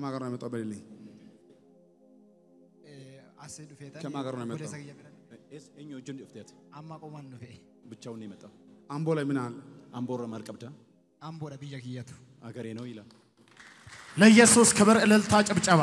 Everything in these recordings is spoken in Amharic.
ከማን ጋር ነው የመጣው? በልልኝ። አሴ ዱፌታ ከማን ጋር ነው የመጣው? ኤኝ ወጅን ዱፍቴት አማ ቆማን ዱፌ ብቻውን ነው የመጣው። አምቦ ላይ ምን አለ? አምቦረ ማልቀብዳ አምቦዳ ብያ ክየቱ አገሬ ነው ይላል። ለኢየሱስ ክብር፣ እልልታ፣ ጭብጨባ።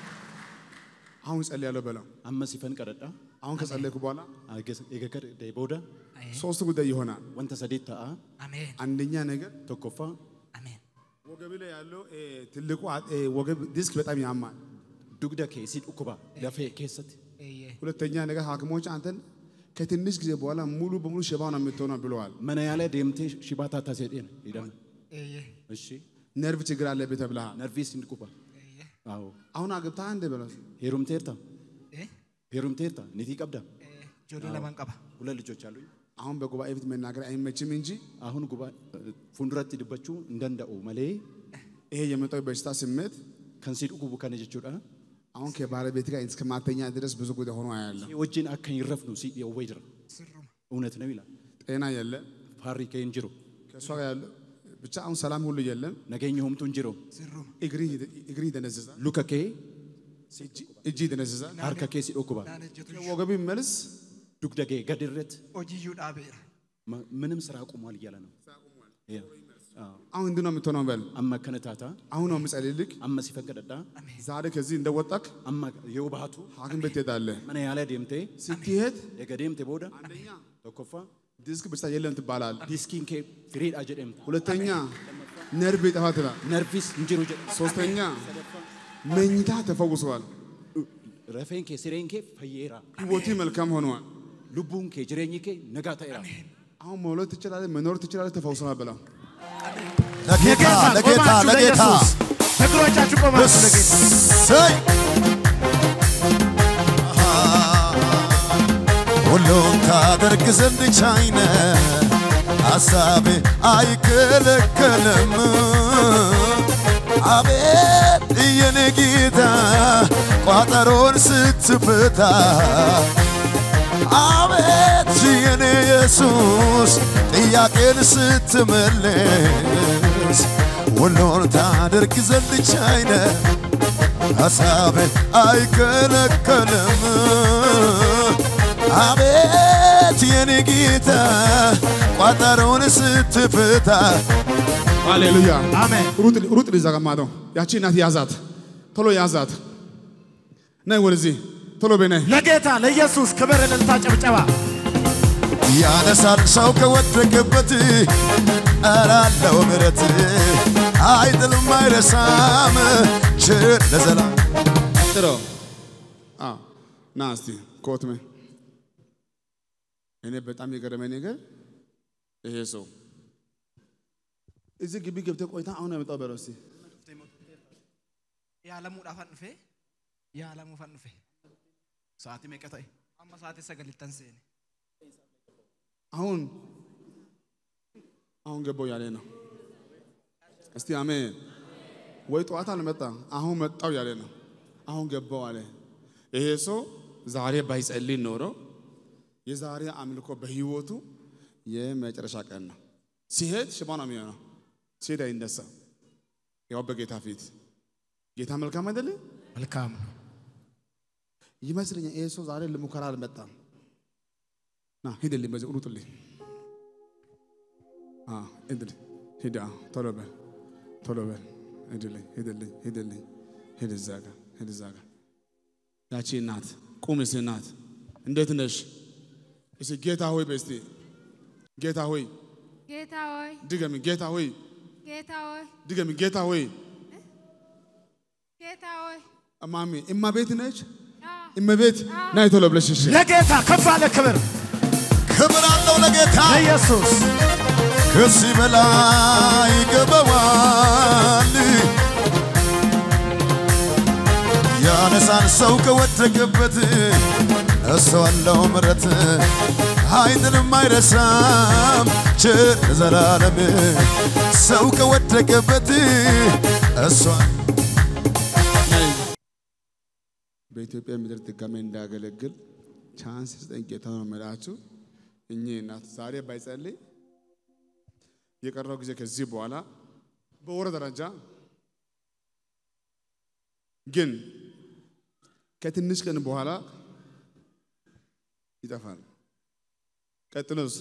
አሁን ጸልያለሁ በለው። አመ ሲፈን ቀረዳ አሁን ከጸለይኩ በኋላ የገከር ቦዳ ሶስት ጉዳይ ይሆናል። ወንተ ሰዴት ተአ አሜን አንደኛ ነገር ቶኮፋ አሜን። ወገብ ላይ ያለው እ፣ ትልቁ አ- እ፣ ወገብ ዲስክ በጣም ያማል። ዱግዳ ኬሲ ዱኩባ ለፌ ኬሰት ኤየ ሁለተኛ ነገር ሐኪሞች አንተን ከትንሽ ጊዜ በኋላ ሙሉ በሙሉ ሽባ ነው የምትሆነው ብለዋል። መነ ያለ ደምቴ ሽባታታ ሴዴን ይደም ኤየ እሺ ነርቭ ችግር አለብህ ተብለሃል። ነርቪስ እንድኩባ ኤየ አዎ አሁን አግብተህ አንድ በለው ሄሩምቴርታ ኤ ሄሩምቴርታ ኒቲ ቀብዳ ጆሎ ለማን ቀባ ሁለት ልጆች አሉኝ። አሁን በጉባኤ ፊት መናገር አይመችም እንጂ አሁን ጉባ ፉንዱረት ድበቹ እንደንደኡ መሌ ይሄ የመጣው በሽታ ስሜት ከንሲ ዱኩቡ ከነ ጀቹዳ አሁን ከባለቤት ጋር እስከ ማተኛ ድረስ ብዙ ጉዳይ ሆኖ ያለ ወጅን አከን ይረፍኑ ሲ የወይ ድረ ስሩም እውነት ነው ይላል። ጤና የለ ፋሪ ከን ጅሮ ከእሷ ጋር ያለ ብቻ አሁን ሰላም ሁሉ የለም። ነገኝ ሆምቱን ጅሮ ስሩም እግሪ እግሪ ይደነዝዛል፣ ሉከ ኬ እጅ ይደነዝዛል። ሃርከ ኬ ሲዶኩባ ናነጀቱ ወገቢ መልስ ዱግደጌ ገድረት ኦጂዩ ዳቤራ ማ- ምንም ስራ አቁሟል እያለ ነው። ያ። አዎ። አሁን እንዲህ ነው የምትሆነው። በል አመ ከነታታ አሁን ነው የምጸልይልህ። አመ ሲፈቀደዳ ዛሬ ከዚህ እንደወጣክ አመ የውባቱ ሐኪም ቤት ትሄዳለህ። መነ ያለ ደምቴ ስትሄድ የገደምቴ ቦዳ አንደኛ ተኮፋ ዲስክ በሽታ የለም ትባላለህ። ዲስኪን ኬ ፍሬድ አጀደምት ሁለተኛ ነርቭ ይጠፋ ትላል። ነርቪስ እንጅሮ ጀ ሶስተኛ መኝታ ተፈውሰዋል። ረፌን ኬ ሲሬን ኬ ፈየራ ህይወቴ መልካም ሆነዋል። ሉቡን ኬ ጅሬኝ ኬ ነጋታ ይራ አሁን መውለድ ትችላለህ፣ መኖር ትችላለህ፣ ተፈውሰዋል ብለው ለጌታ ለጌታ ቆማችሁ ለጌታ ለኢየሱስ እግሮቻችሁ ቆማችሁ ለጌታ እሰይ ሁሉን ታደርግ ዘንድ ቻይነ ሐሳቤ አይከለከልም። አቤት የኔ ጌታ ቋጠሮን ስትፈታ አቤት የኔ ኢየሱስ ጥያቄን ስትመልስ ሁሉን ታደርግ ዘንድ ቻይነ ሐሳቤ አይከለከልም። አቤት የኔ ጌታ ቋጠሮን ስትፈታ ሃሌሉያ አሜን ሩጥ ሩጥ ልዛ ጋማዶ ያቺ እናት ያዛት፣ ቶሎ ያዛት። ነይ ወደዚህ ቶሎ በይ ነይ። ለጌታ ለኢየሱስ ክብር፣ እልልታ፣ ጭብጨባ። ያነሳል ሰው ከወደቀበት አላለው ምረት አይጥልም አይረሳም ችር ለዘላለም ጥሮ አዎ፣ ና እስቲ ኮትሜ እኔ በጣም የገረመኝ ነገር ይሄ ሰው እዚህ ግቢ ገብተህ ቆይታ አሁን ነው የመጣው በለው እስቲ ያለሙ ዳፋን ዱፌ ያለሙ ፈን ዱፌ ሰዓቲ መቀታይ አማ ሰዓቲ ሰገሊተን ሴኔ አሁን አሁን ገባው ያለ ነው። እስቲ አሜን። ወይ ጠዋት አልመጣም አሁን መጣው ያለ ነው። አሁን ገባው አለ። ይሄ ሰው ዛሬ ባይጸልይ ኖሮ የዛሬ አምልኮ በህይወቱ የመጨረሻ ቀን ነው። ሲሄድ ሽባ ነው የሚሆነው። ሲሄድ አይነሳም። ያው በጌታ ፊት ጌታ መልካም አይደለ መልካም ነው። ይመስለኛል። ይሄ ሰው ዛሬ ለሙከራ አልመጣም። ና ሂድልኝ፣ በዚህ ሩጥልኝ። አዎ ሂድልኝ፣ ሂድ፣ አዎ ቶሎ በል፣ ቶሎ በል፣ ሂድልኝ፣ ሂድልኝ፣ ሂድልኝ፣ ሂድ እዛ ጋር፣ ሂድ እዛ ጋር። ያቺ እናት ቁም እስቲ እናት፣ እንዴት ነሽ? እስቲ ጌታ ሆይ በይ እስቲ ጌታ ሆይ ጌታ ሆይ ድገሚ፣ ጌታ ሆይ ጌታ ሆይ ድገሚ፣ ጌታ ሆይ ጌታ ሆይ እማሚ እማቤት ነች፣ አዎ እመቤት ናይ ቶሎ ብለሽ እሺ። ለጌታ ከፍ አለ ክብር ክብር አለው ለጌታ ለኢየሱስ ከዚህ በላይ ይገባዋል። ያነሳን ሰው ከወደቀበት እሱ አለው ምረት አይጥልም አይረሳም ቸር ዘላለም ሰው ከወደቀበት እሷ በኢትዮጵያ ምድር ድጋሜ እንዳገለግል ቻንስ ስጠኝ ጌታ ነው የምላችሁ። እኚህ እናት ዛሬ ባይጸልይ የቀረው ጊዜ ከዚህ በኋላ በወር ደረጃ ግን ከትንሽ ቀን በኋላ ይጠፋል። ቀጥሎስ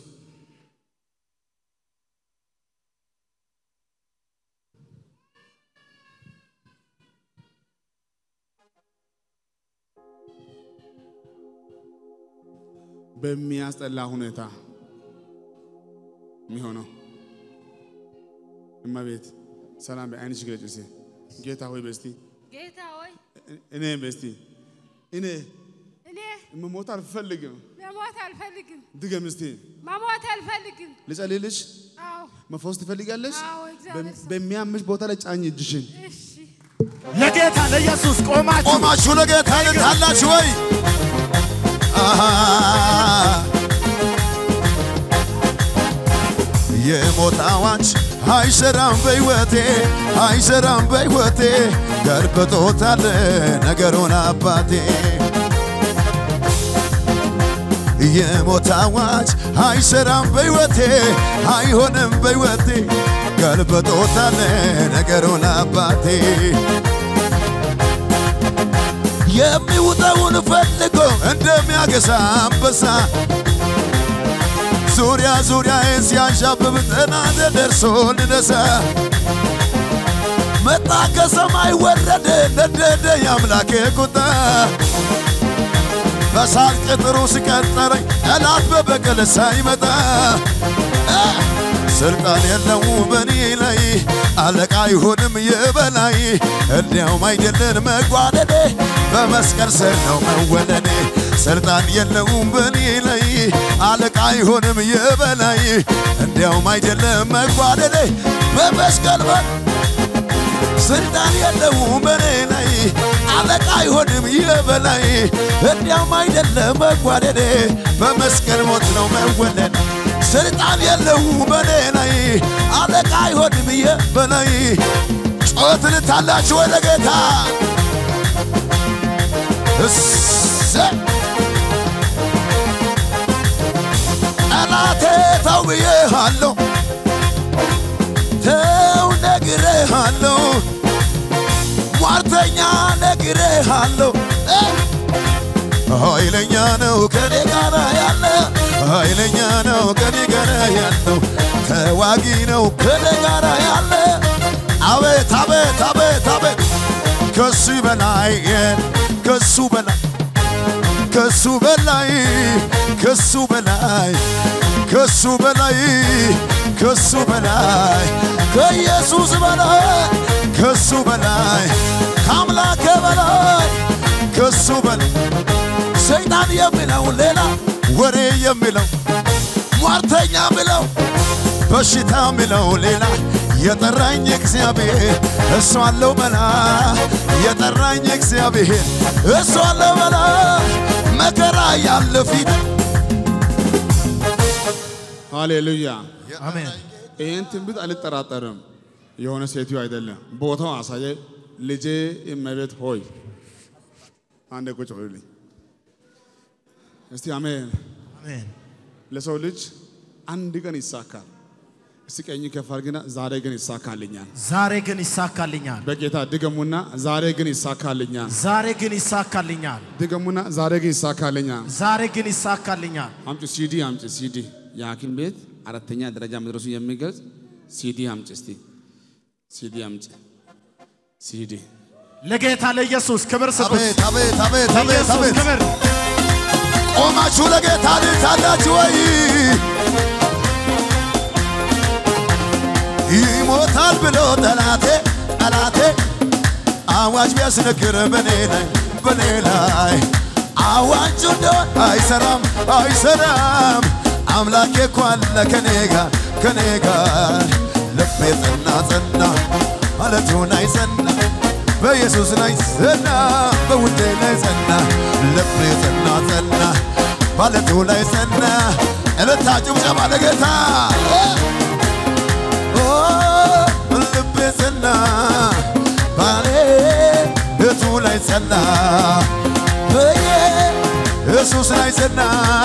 በሚያስጠላ ሁኔታ የሚሆነው እመቤት ሰላም በአይንሽ ግለጭ እስቲ ጌታ ሆይ በስቲ ጌታ ሆይ እኔ በስቲ እኔ እኔ መሞት አልፈልግም። መሞት አልፈልግም፣ ድገም እስቲ መሞት አልፈልግም። ልጸልይልሽ። አዎ መፈወስ ትፈልጋለሽ? አዎ፣ እግዚአብሔር ሰው። በሚያምሽ ቦታ ላይ ጫኝ እጅሽን። እሺ ለጌታ ለኢየሱስ ቆማችሁ ቆማችሁ ለጌታ ልታላችሁ ወይ? አሃ የሞት አዋጅ አይሰራም በሕይወቴ አይሰራም በሕይወቴ ገልብጦታል ነገሩን አባቴ የሞት አዋጅ አይሰራም በሕይወቴ አይሆንም በሕይወቴ ገልብጦታል ነገሩን አባቴ የሚውጠውን ፈልጎ እንደሚያገሳ አንበሳ ዙሪያ ዙሪያዬን ሲያንዣብብ ጠላት ደርሶ ልነሳ መጣ ከሰማይ ወረደ ነደደ የአምላኬ ቁጣ በሳት ቅጥሩ ሲቀጠረኝ ጠላት በበቀል ሳይመጣ እ ስልጣን የለው በኔ ላይ አለቃ አይሆንም የበላይ እንዲያውም አይደለን መጓደዴ በመስቀል ስር ነው መወለዴ ስልጣን የለውም በኔ ላይ አለቃ አይሆንም የበላይ እንዲያውም አይደለም መጓደዴ በመስቀል በር ስልጣን የለውም በኔ ላይ አለቃ አይሆንም የበላይ እንዲያውም አይደለም መጓደዴ በመስቀል ሞት ነው መወለድ ስልጣን የለውም በኔ ላይ አለቃ አይሆንም የበላይ ጮት ልታላችሁ ወደ ጌታ እሰይ ጠላቴ ተው ብዬሃለሁ ተው ነግሬሃለሁ ሟርተኛ ነግሬሃለሁ እ ኃይለኛ ነው ከኔ ጋር ያለ ኃይለኛ ነው ከኔ ጋር ያለው ተዋጊ ነው ከኔ ጋር ያለ አቤት አቤት አቤት አቤት ከሱ በላይ ከሱ በላይ ከሱ በላይ ከሱ በላይ ከሱ በላይ ከሱ በላይ ከኢየሱስ በላይ ከሱ በላይ ከአምላከ በላይ ከሱ በላይ ሰይጣን የሚለው ሌላ ወሬ የሚለው ሟርተኛ የሚለው በሽታ የሚለው ሌላ የጠራኝ እግዚአብሔር እሱ አለው መላ የጠራኝ እግዚአብሔር እሱ አለው መላ መከራ ያለ ፊት ሃሌሉያ። አሜን ይህን ትንቢት አልጠራጠርም። የሆነ ሴትዮ አይደለም፣ ቦታው አሳየ። ልጄ እመቤት ሆይ አንዴ ቁጭ በሉልኝ እስቲ። አሜን። አሜን ለሰው ልጅ አንድ ቀን ይሳካል። እስቲ ቀኝ ከፍ አድርግና ዛሬ ግን ይሳካልኛል። ዛሬ ግን ይሳካልኛል በጌታ ድገሙና ዛሬ ግን ይሳካልኛል። ዛሬ ግን ይሳካልኛል ድገሙና ዛሬ ግን ይሳካልኛል። ዛሬ ግን ይሳካልኛል አምጪ ሲዲ አምጪ ሲዲ የሐኪም ቤት አራተኛ ደረጃ መድረሱ የሚገልጽ ሲዲ አምጪ እስቲ ሲዲ አምጪ ሲዲ ለጌታ ለኢየሱስ ክብር ስጡት አቤት አቤት አቤት አቤት ለኢየሱስ አቤት ክብር ቆማችሁ ለጌታ ልታላችሁ ወይ? ይሞታል ብሎ ጠላቴ ጠላቴ አዋጅ ቢያስነግር በኔ ላይ በኔ ላይ አዋጁ እንደሆን አይሰራም አይሰራም አምላኬ እኮ አለ ከኔ ጋር ከኔ ጋር ልቤ ጸና ጸና ማለቱን አይጸና በኢየሱስ ላይ ጸና በውዴ ላይ ጸና ልቤ ጸና ጸና ማለቱ ላይ ጸና እልልታ ጭብጨባ ለጌታ ኦ ልቤ ጸና ባሌ እቱ ላይ ጸና በኢየሱስ ላይ ጸና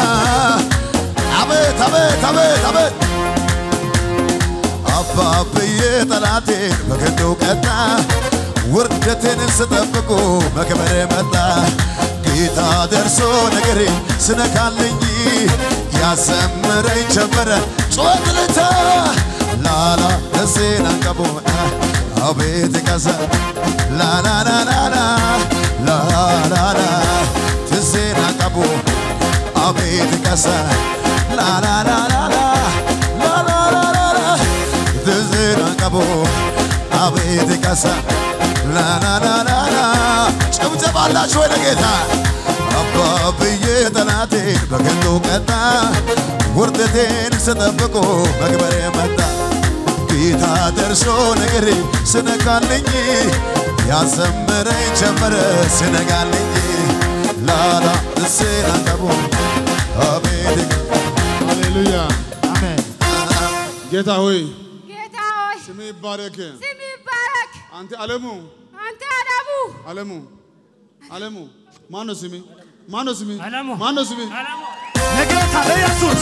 አቤት አቤት አቤት አቤት አባብዬ ጠላቴን በክንዱ ቀጣ ውርደቴን ስጠብቁ መክበር መጣ ጌታ ደርሶ ነገሬ ስነካልኝ ያሰምረኝ ጀመረ ጮት ልታ ላላ ደሴን አንቀቦ አቤት ቀሰ ላላላላላ ላላላ ትሴን አንቀቦ አቤት ቀሰ ላላላላላ ላላላላላ ትሴን አንቀቦ አቤት ቀሰ ላላላላላ ጭብጨባላችሁ ወደ ጌታ አባ ብዬ ጠላቴን በከንቱ ቀጣ ውርደቴን ስጠብቆ መክበሬ መጣ ጌታ ደርሶ ነገሬ ስነካልኝ ያዘምረኝ ጀመረ ስነጋልኝ ላላ እሴን አንቀቦ አቤት ሃሌሉያ አሜን። ጌታ ሆይ ጌታ ሆይ ስም ይባረክ። ስም ይባረክ። አንተ አለሙ አንተ አለሙ አለሙ አለሙ ማን ነው ስሜ? ማን ነው ስሜ? አለሙ። ማን ነው ስሜ? ለጌታ ለኢየሱስ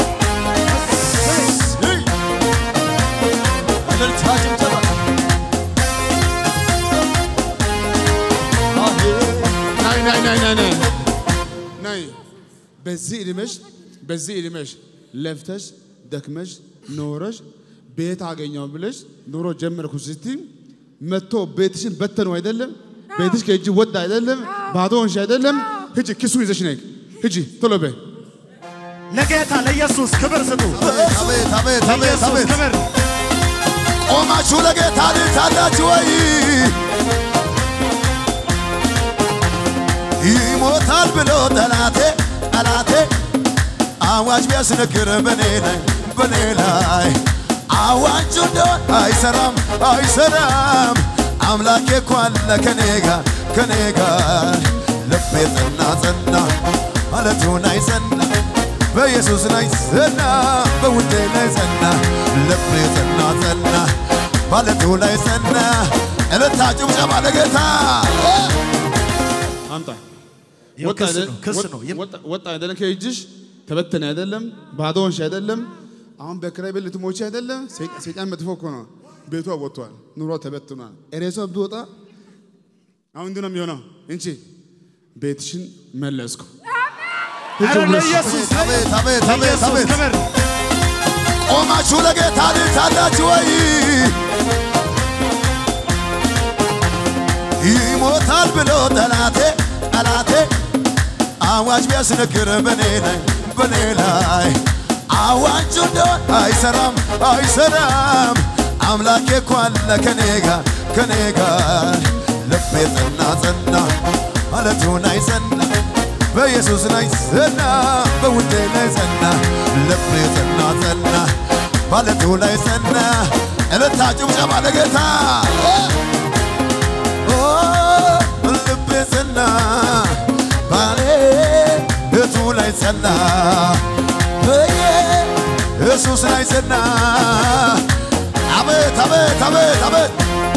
እልልታ ጭብጨባ ናይ ናይ ናይ ናይ ናይ ናይ በዚህ እድሜሽ በዚህ እድሜሽ ለፍተሽ ደክመሽ ኖረሽ ቤት አገኘው ብለሽ ኑሮ ጀመርኩ ስትይ መጥቶ ቤትሽን በተኑ አይደለም ቤትሽ ከእጅ ወጣ አይደለም ባዶ ሆንሽ አይደለም ሂጂ ኪሱን ይዘሽ ነይ ሂጂ ቶሎ በይ ለጌታ ለኢየሱስ ክብር ስጡ። አቤት አቤት አቤት ለኢየሱስ አቤት ክብር ቆማችሁ ለጌታ ልታላችሁ ወይ ይሞታል ብሎ ጠላቴ ጠላቴ አዋጅ ቢያስነግር በኔ ላይ በኔ ላይ አዋጁ እንደሆን አይሰራም አይሰራም አምላኬ እኮ አለ ከኔ ጋር ከኔ ጋር ልቤ ጸና ጸና ማለቱን አይጸና በኢየሱስ ላይ ጸና በውዴ ላይ ጸና ልቤ ጸና ጸና ማለቱ ላይ ጸና እልልታ ጭብጨባ ለጌታ አምጣ ይኸው ወጣ ክስ አይደል? ነው፣ ክስ ወጥ- ነው። ይም- ወጣ- ወጣ አይደለም ከእጅሽ ተበተነ አይደለም ባዶ ሆንሽ አይደለም አሁን በክራይ ቤት ልትሞቺ አይደለም ሰይጣ- ሰይጣን መጥፎ እኮ ነው ቤቷ ወጥቷል ኑሮ ተበትኗል ሬሷ ቢወጣ አሁን እንዲህ ነው የሚሆነው እንቺ ቤትሽን መለስኩ ኧረ ለኢየሱስ አቤት አቤት አቤት ለኢየሱስ አቤት ክብር ቆማችሁ ለጌታ ልታላችሁ ወይ ይሞታል ብሎ ጠላቴ ጠላቴ አዋጅ ቢያስነግር በኔ ላይ በኔ ላይ አዋጁ እንደሆን አይሰራም አይሰራም አምላኬ እኮ አለ ከኔ ጋር ከኔ ጋር ልቤ ጸና ጸና ማለቱን አይጸና በኢየሱስ ላይ ጸና በውዴ ላይ ጸና ልቤ ጸና ጸና ማለቱ ላይ ጸና እልልታ ጭብጨባ ለጌታ ኦ ልቤ ጸና ባሌ እቱ ላይ ጸና በኢየሱስ ላይ ጸና አቤት አቤት አቤት አቤት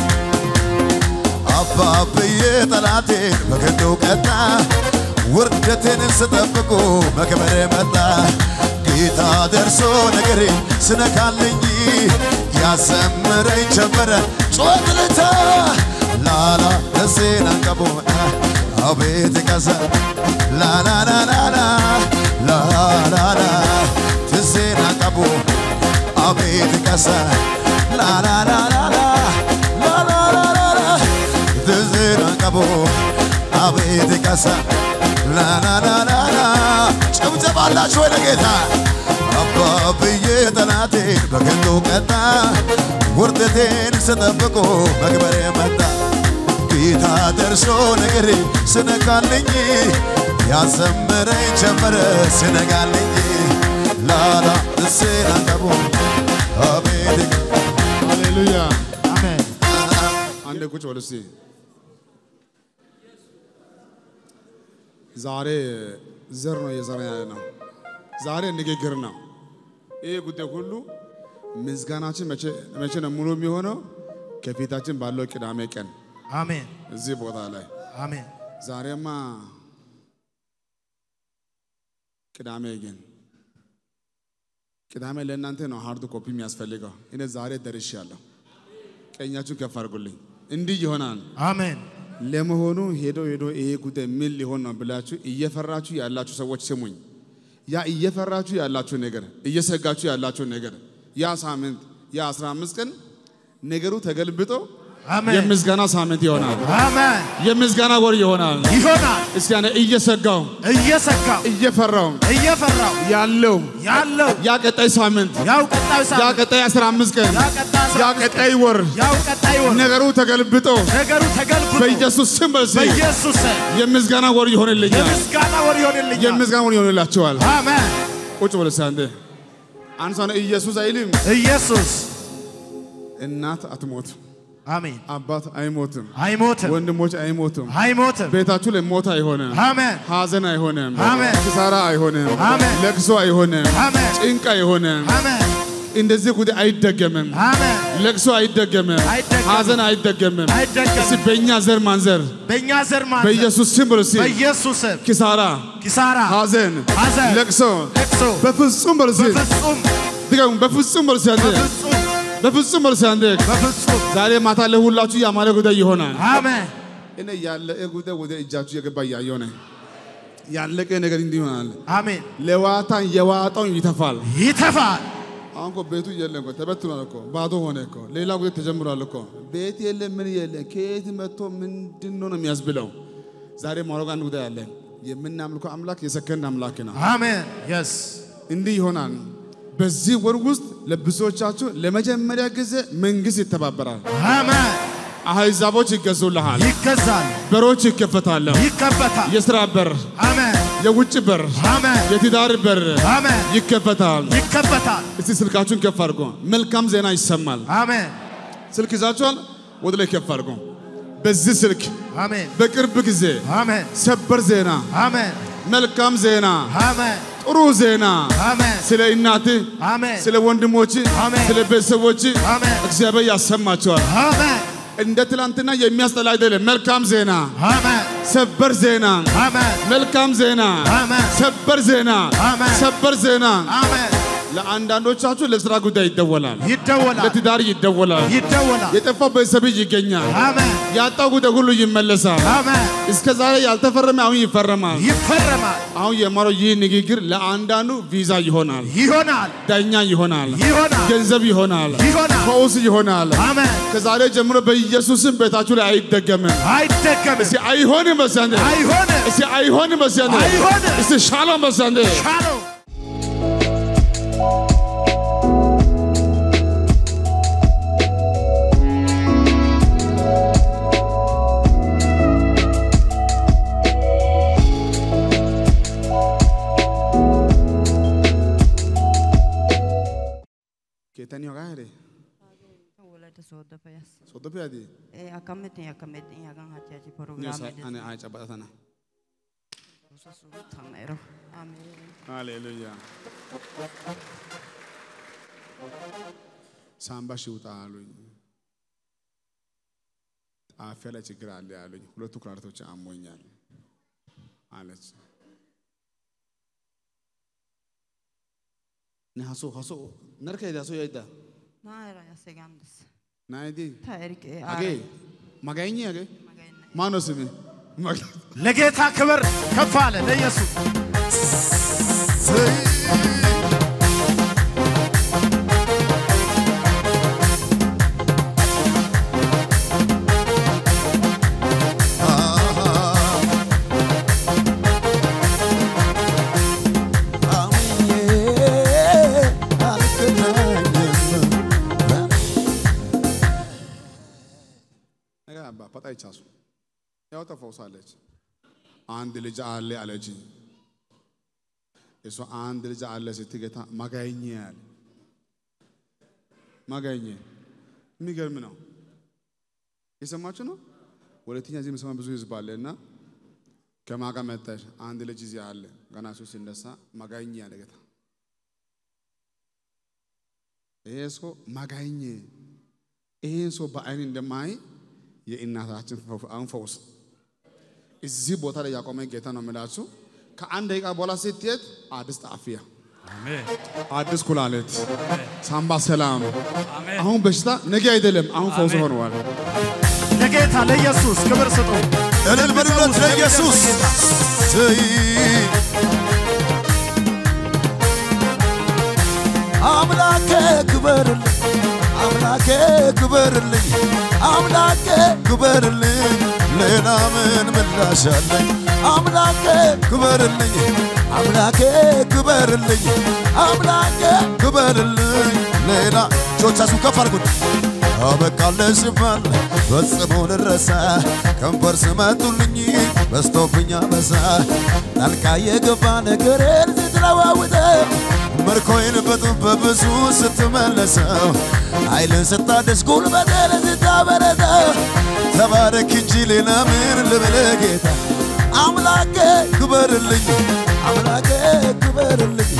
አባብዬ ጠላቴን በክንዱ ቀጣ ውርደቴን ስጠብቁ መክበር መጣ ጌታ ደርሶ ነገሬ ስነካልኝ ያሰምረኝ ጀመረ ጮት ልታ ላላ ደሴን አንቀቦ አቤት ቀሰ ላላላላላ ላላላ ትሴን አንቀቦ አቤት ቀሰ ላላላላላ ላላላላላ ትዝን አንቀቦ አቤት ቀሰ ላላላላላ ጭብጨባላችሁ ወደ ጌታ አባብዬ ጠላቴን በክንዱ ቀጣ ውርደቴን ስጠብቆ መክበሬ መጣ ጌታ ደርሶ ነገሬ ስነካልኝ ያዘምረኝ ጀመረ ስነጋልኝ ላላ እሴን አንቀቦ አቤት ሃሌሉያ አሜን። አንዴ ቁጭ በሉ እስቲ ዛሬ ዘር ነው እየዘራ ያለ ነው ዛሬ ንግግር ነው ይህ ጉዳይ ሁሉ ምስጋናችን መቼ መቼ ነው ሙሉ የሚሆነው ከፊታችን ባለው ቅዳሜ ቀን አሜን። እዚህ ቦታ ላይ አሜን። ዛሬማ ቅዳሜ ግን ቅዳሜ ለእናንተ ነው ሃርድ ኮፒ የሚያስፈልገው። እኔ ዛሬ ደርሻለሁ። ቀኛችሁን ከፍ አድርጉልኝ። እንዲህ ይሆናል። አሜን ለመሆኑ ሄዶ ሄዶ ይሄ ጉዳይ ምን ሊሆን ነው ብላችሁ እየፈራችሁ ያላችሁ ሰዎች ስሙኝ። ያ እየፈራችሁ ያላችሁ ነገር እየሰጋችሁ ያላችሁ ነገር ያ ሳምንት ያ 15 ቀን ነገሩ ተገልብጦ አሜን የምስጋና ሳምንት ይሆናል። አሜን የምስጋና ወር ይሆናል። ይሆናል። እስቲ ያኔ እየሰጋው እየሰጋው እየፈራው እየፈራው ያለው ያለው ያ ቀጣይ ሳምንት ያው ቀጣዩ ያ ሳምንት ቀጣይ 15 ቀን ያ ቀጣዩ ያ ሳምንት ቀጣይ ወር ያው ቀጣዩ ወር ነገሩ ተገልብጦ ነገሩ ተገልብጦ በኢየሱስ ስም በዚህ በኢየሱስ ስም የምስጋና ወር ይሆንልኛል። የምስጋና ወር ይሆንልኛል። የምስጋና ወር ይሆንላችኋል። አሜን ቁጭ ብለህ እስኪ አንዴ አንሷን ኢየሱስ አይልም። ኢየሱስ እናት አትሞት፣ አሜን አባት አይሞትም፣ አይሞትም ወንድሞች አይሞቱም። አይሞትም። ቤታችሁ ላይ ሞት አይሆንም፣ አሜን ሐዘን አይሆንም፣ አሜን። ኪሳራ አይሆንም፣ አሜን። ለቅሶ አይሆንም፣ አሜን ጭንቅ አይሆንም። አሜን እንደዚህ ጉዳይ አይደገምም፣ አሜን ለቅሶ አይደገምም፣ አይደገምም። ሐዘን አይደገምም። አይደገምም። እስቲ በእኛ ዘር ማንዘር በእኛ ዘር ማንዘር በኢየሱስ ስም በሉ እስቲ በኢየሱስ ስም ኪሳራ፣ ኪሳራ ሐዘን፣ ሐዘን ለቅሶ ለቅሶ በፍጹም በሉ እስቲ በፍጹም ድገሙ፣ በፍጹም በሉ እስቲ አንዴ በፍጹም በፍጹም በሉ እስቲ አንዴ በፍጹም ዛሬ ማታ ለሁላችሁ ያማረ ጉዳይ ይሆናል። አሜን እኔ ያለቀ ጉዳይ ወደ እጃችሁ የገባ እያየሁ ነኝ። ያለቀ ነገር እንዲህ ይሆናል። አሜን ለዋታን የዋጣውን ይተፋል። ይተፋል አሁን እኮ ቤቱ የለም እኮ ተበትኗል እኮ ባዶ ሆነ እኮ ሌላ ጉዳይ ተጀምሯል እኮ ቤት የለም ምን የለም ከየት መጥቶ ምንድን ነው ነው የሚያስብለው። ዛሬ ማውራው አንድ ጉዳይ አለ። የምናምልከው አምላክ የሰከንድ አምላክ ነው። አሜን የስ እንዲህ ይሆናል። በዚህ ወር ውስጥ ለብዙዎቻችሁ ለመጀመሪያ ጊዜ መንግስት ይተባበራል። አሜን አሕዛቦች ይገዙልሃል። ይገዛል በሮች ይከፈታሉ። ይከፈታል የስራ በር፣ አሜን የውጭ በር፣ አሜን የትዳር በር አሜን ይከፈታል። ይከፈታል እስቲ ስልካችሁን ከፍ አድርጎ መልካም ዜና ይሰማል። አሜን ስልክ ይዛችኋል? ወደ ላይ ከፍ አድርጎ በዚህ ስልክ አሜን በቅርብ ጊዜ አሜን ሰበር ዜና፣ አሜን መልካም ዜና፣ አሜን ጥሩ ዜና አሜን ስለ እናትህ፣ አሜን ስለ ወንድሞች፣ አሜን። ስለ ቤተሰቦች አሜን እግዚአብሔር ያሰማቸዋል። አሜን እንደ ትላንትና የሚያስጠላ አይደለም። መልካም ዜና፣ አሜን ሰበር ዜና፣ አሜን መልካም ዜና፣ አሜን ሰበር ዜና፣ አሜን። ሰበር ዜና። አሜን ለአንዳንዶቻችሁ ለስራ ጉዳይ ይደወላል፣ ይደወላል ለትዳር ይደወላል፣ ይደወላል የጠፋው ቤተሰብ ይገኛል፣ አሜን ያጣው ጉዳይ ሁሉ ይመለሳል። አሜን እስከ ዛሬ ያልተፈረመ አሁን ይፈረማል። ይፈረማል አሁን የማረው ይህ ንግግር ለአንዳንዱ ቪዛ ይሆናል፣ ይሆናል ዳኛ ይሆናል፣ ይሆናል ገንዘብ ይሆናል፣ ይሆናል ፈውስ ይሆናል። አሜን ከዛሬ ጀምሮ በኢየሱስም ቤታችሁ ላይ አይደገምም። አይደገምም እስቲ አይሆንም በሳንዴ አይሆንም እስቲ አይሆንም በሳንዴ አይሆንም። እስቲ ሻሎም በሳንዴ ሻሎም ኬተኒ ሆጋ ሄደ Wolata sooddo fayas. ሶዶፒ ያዲ E akkametti akkametti hagan hatiyachi ኒሳ programme አነ አይ ጨባጣተና susu tamero. Amen. ሃሌሉያ ሳምባሽ ይውጣ አሉኝ። ጣፊያ ላይ ችግር አለ ያሉኝ። ሁለቱ ኩላሊቶች አሞኛል አለች። ነ ሀሶ ሀሶ ነርከ ሄዳ ሶ ያይዳ Naira ya segamdes. ናይዲ Ta erike አጌ ማጋኝ አጌ magayne. ማነው ስሜ ማጋ ለጌታ ክብር ከፍ አለ ለኢየሱስ ነገር አባ ፈጣ ይቻሱ ያው ተፈውሳለች። አንድ ልጅ አለ አለች። እሷ አንድ ልጅ አለ ስትል ጌታ ማጋኘ ያለ ማጋኘ የሚገርም ነው። የሰማችሁ ነው። ሁለተኛ እዚህ የምሰማ ብዙ ህዝብ አለ እና ከማጋ መጣሽ አንድ ልጅ እዚህ አለ ገና እሱ ሲነሳ ማጋኘ ያለ ጌታ ይሄ ሰው ማጋኘ ይሄን ሰው በአይን እንደማይ የእናታችን ፈው- አሁን ፈውስ እዚህ ቦታ ላይ ያቆመ ጌታ ነው የምላችሁ። ከአንድ ደቂቃ በኋላ ስትሄድ አዲስ ጣፊያ፣ አዲስ ኩላሊት፣ ሳምባ ሰላም። አሁን በሽታ ነገ አይደለም፣ አሁን ፈውስ ሆነዋል። ለጌታ ለኢየሱስ ክብር ስጡ። እልል በሉለት ለኢየሱስ ስይ አምላኬ ክበርልኝ አምላኬ ክበርልኝ አምላኬ ክበርልኝ ሌላ ምን ምላሽ አለኝ አምላኬ ክበርልኝ አምላኬ ክበርልኝ አምላኬ ክበርልኝ ሌላ እጆቻችሁ ከፍ አድርጉት አበቃለህ ሲባል ፈጽሞ ልረሳ ከንፈር ስመጡልኝ በስቶብኛ በሳ ጣልቃ የገባ ነገሬን ስትለዋውጠው ምርኮይን በጡብ በብዙ ስትመለሰው ኃይልን ስታደስ ጉልበቴን ስታበረታው ተባረክ እንጂ ሌላ ምን ልበለ ጌታ አምላኬ ክበርልኝ አምላኬ ክበርልኝ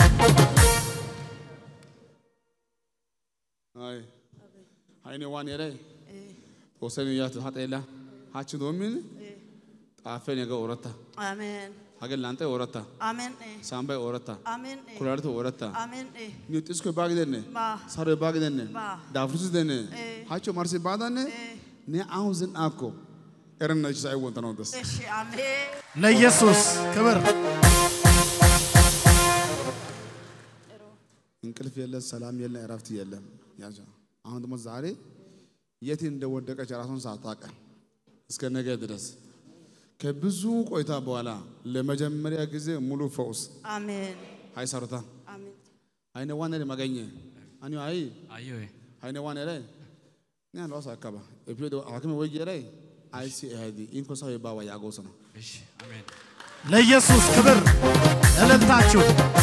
አይ አይኔ ዋን የረ ወሰን ያት ሀጠላ ሀች ዶሚን ጣፈን የገ ኦረታ አሜን ሀገር ላንተ ኦረታ አሜን ሳምባይ ኦረታ አሜን ኩላሊት ኦረታ አሜን ኒውጢስኮ ባግደነ ባ ሳሮ ባግደነ ባ ዳፍሩስ ደነ ሀቾ ማርሲ ባዳነ ነ አሁን ዝን አኮ ኤረነች ሳይ ወንተ ነው ደስ እሺ አሜን ለኢየሱስ ክብር እንቅልፍ የለ፣ ሰላም የለ፣ እረፍት የለም። ያዛ አሁን ደግሞ ዛሬ የት እንደወደቀች ራሷን ሳታውቅ እስከ ነገ ድረስ ከብዙ ቆይታ በኋላ ለመጀመሪያ ጊዜ ሙሉ ፈውስ አሜን አይ ሰሩታ አሜን አይነ ዋነ መገኘ አኒ አይ አዮ አይነ ዋነ ላይ ኛ ሎስ አካባ ኤፒዶ አከመ ወጌ ላይ አይ ሲ አይዲ ኢንኮ ሰው ባዋ ያጎስ ነው እሺ አሜን ለኢየሱስ ክብር እልልታችሁ